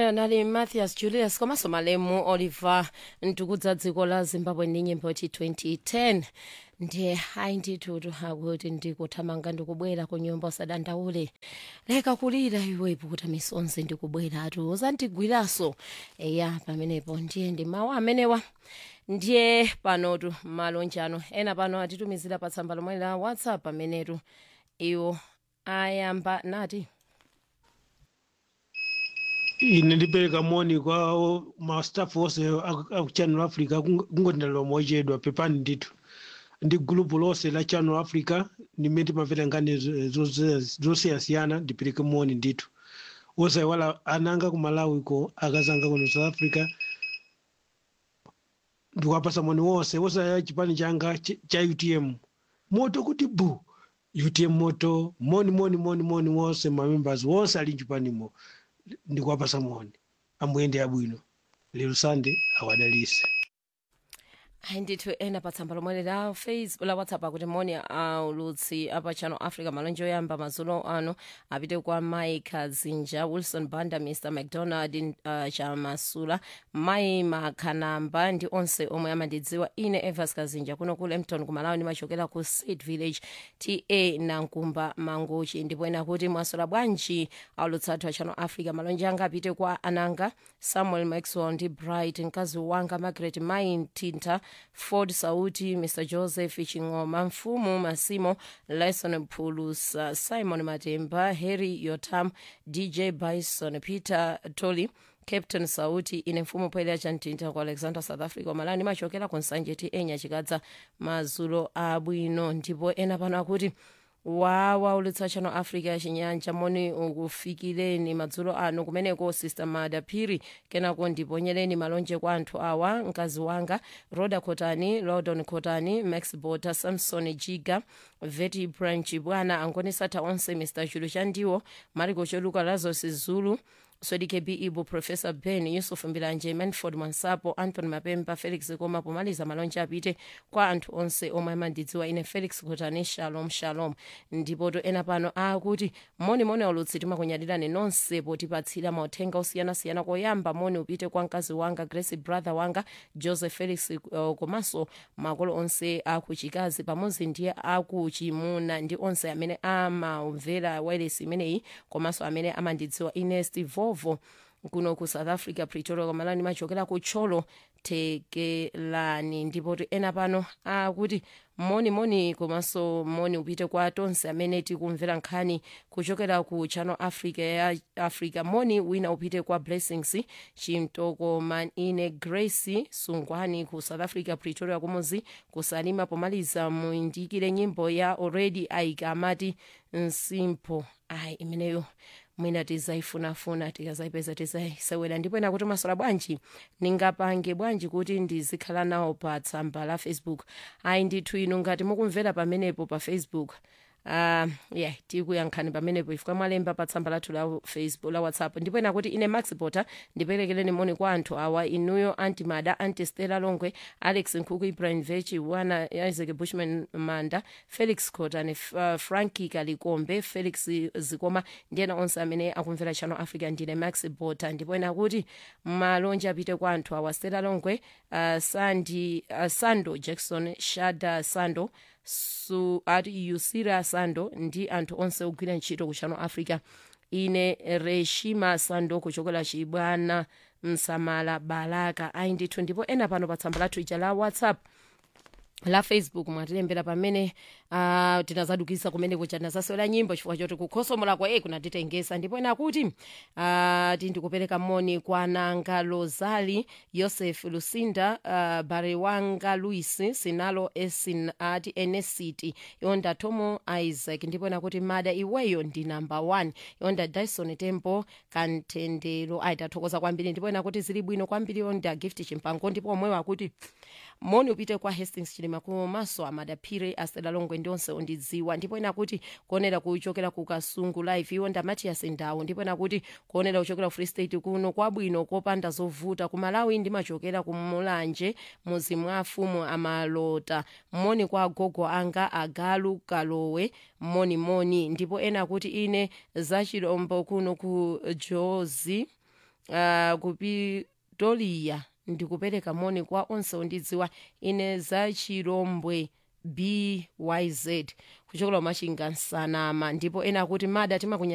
ameneyo nali mathias julius komanso malemu oliver ntukudza dziko la zimbabwe ndi nyimbo ti 2010 ndiye hayi ndithutu akuti ndikuthamanga ndikubwera ku nyumba usadandaule leka kulira iwepo kuti misonzi ndikubwera atu uzandigwiraso eya pamenepo ndiye ndi mawu amenewa ndiye panotu malonjano ena pano atitumizira pa tsamba lomwe la whatsapp amenetu iwo ayamba nati ine ndipereka moni kwa mastaff onse aku aku channel africa kungotindalira mochedwa pepani ndithu ndi gulupu lonse la channel africa limene timamvera nkhani zosiyanasiyana ndipereke moni ndithu osayiwala ananga ku malawi ko akazanga kuno south africa ndikuwapasa moni wonse osaya chipani changa ch- cha utm moto kuti bu utm moto moni moni moni moni wonse mamembers wonse ali mchipanimo ndikuwapasa moni amuyende abwino lero sande awadalise ayi ndithu ena pa tsamba lomwe la facebook la whatsapp akuti moni aulutsi apa channel africa malonje oyamba madzulo ano apite kwa mike zinja wilson banda mr mcdonald uh, chamasula mai makhanamba ndi onse omwe amandidziwa ine evas kazinja kuno ku lempton kumalawi ndimachokera ku sid village ta nankumba mangochi ndipo ena kuti mwasula bwanji aulutsi athu a channel africa malonje anga apite kwa ananga samuel maxwell ndi bright mkazi wanga margaret mai mtinta ford sauti mr joseph ching'oma mfumu masimo lyson phulusa simon matemba harry yotam dj bison peter tolly captain sauti ine mfumu poyera chamtinta ku alexander south africa malani machokera ku nsanje ti enya chikadza madzulo abwino ndipo ena pano akuti wawa ulutsa channel africa chinyanja moni ukufikireni madzulo ano kumeneko sister mada phiri kenako ndiponyereni malonje kwa anthu awa mkazi wanga roda kotani lodon kotani max bota samson jiga veti branch bwana angonisatha onse mr chulu chandiwo mariko choluka lazos zulu swedike ibu professor ben yusuf mbilanje manford mwansapo anthony mapemba felix koma pomaliza malonje apite kwa anthu onse omwe amandidziwa ine felix kotani shalom shalom ndipo to ena pano akuti moni moni aulutsi timakunyadirani nonse potipatsira mauthenga osiyanasiyana koyamba moni upite kwa mkazi wanga grace brother wanga joseph felix uh, komanso makolo onse akuchikazi pamodzi ndiye akuchimuna ndi onse amene amamvera wireless imeneyi komanso amene amandidziwa ine steve vovo kuno ku south africa pretoria komalani machokera ku tcholo tekelani ndipo ti ena pano akuti moni moni komanso moni upite kwa tonse amene tikumvera nkhani kuchokera ku channel africa ya africa moni wina upite kwa blessings chimtokoma ine grace sungwani ku south africa pretoria kumuzi kusalima pomaliza muyindikire nyimbo ya already aika amati nsimpo ayi imeneyo mwina tizaifunafuna tikazayipeza tizayisewera ndipo ena kuti masola bwanji ningapange bwanji kuti ndizikhala nawo pa tsamba la facebook ayi ndithu inu ngati mukumvera pamenepo pa facebook uh, yeah tikuyankhani pamenepo ifika mwalemba pa tsamba lathu la facebook la whatsapp ndipo ena kuti ine max potter ndiperekereni moni kwa anthu awa inuyo anti mada anti stella longwe alex nkhuku ibrahim vechi wana isaac bushman manda felix cotane uh, franki kalikombe felix zikoma ndi ena onse amene akumvera channel africa ndine max potter ndipo ena kuti malonje apite kwa anthu awa stella longwe uh, sandi uh, sando jackson shada sando su ati yusira sando ndi anthu onse ogwira ntchito ku channel africa ine reshima sando kuchokera chibwana msamala balaka ayi ndithu ndipo ena pano pa tsamba lathu ija la whatsapp la facebook mwatilembera pamene uh, tinazadukisa kumene kuja tinazasewera nyimbo chifukwa choti kukhosomola kwa e kunatitengesa ndipo ena kuti uh, tindikupereka moni kwa nanga lozali yoseph lusinda uh, barewanga luis sinalo esin ati enesiti yonda tomo isaac ndipo ena kuti mada iweyo ndi number one yonda dyson tempo kantendero ayi tathokoza kwambiri ndipo ena kuti zili bwino kwambiri yonda gift chimpango ndipo omwewo akuti moni upite kwa hastings chilima komanso amadaphire astela longwe ndi onse ondidziwa ndipo ena kuti kuonera kuchokera ku kasungu live iwo nda matias ndawo ndipo ena kuti kuonera kuchokera ku free state kuno kwabwino kopanda zovuta ku malawi ndimachokera ku mulanje muzi mwa afumu amalota moni kwa agogo anga agalu kalowe moni moni ndipo ena kuti ine zachilombo kuno ku jozi uh, kupitoliya ndikupereka moni kwa onse ondidziwa ine za chirombwe byz kuchokera kumachinga nsanama ndipo ena akuti mada timakunya